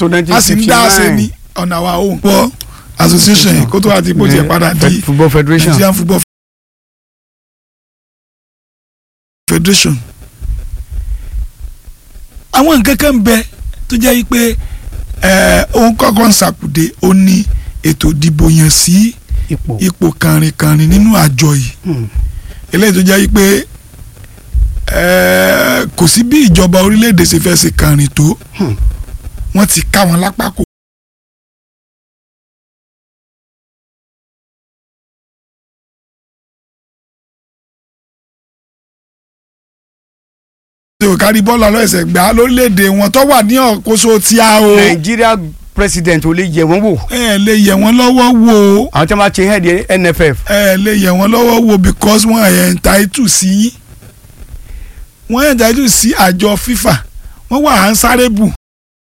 tó nineteen a sì ń dá ṣe ní on our own. football association kó tó wá ti bó tiẹ̀ padà di football federation Nigerian football federation. àwọn nǹkan kan ń bẹ tó jẹ́ yí pé ẹ̀, òun kọ́kọ́ ń ṣàkùdé ó ní ètò ìdìbò yàn sí ipò ipò kànrìnkànrìn nínú àjọ yìí Hmm. eléyìí tó jẹ́ yí pé ẹ̀, kò sí bí ìjọba orílẹ̀-èdè ṣe fẹ́ ṣe kànrìn tó Hmm. wọ́n ti ká wọn lápá kò. ṣé o kárí bọ́ọ̀lù ọlọ́ọ̀ẹ̀sẹ̀ gbà á lórílẹ̀‐èdè wọn tó wà ní ọ̀kóso tí a o Nigeria president ò lè yẹ wọ́n wò ẹ lè yẹ wọ́n lọ́wọ́ wò ó àwọn tí wọ́n bá ṣe head NFF ẹ lè yẹ wọ́n lọ́wọ́ wò because wọ́n ẹ̀ entitled sí yín wọ́n ẹ̀ entitled sí àjọ FIFA wọ́n wà answerable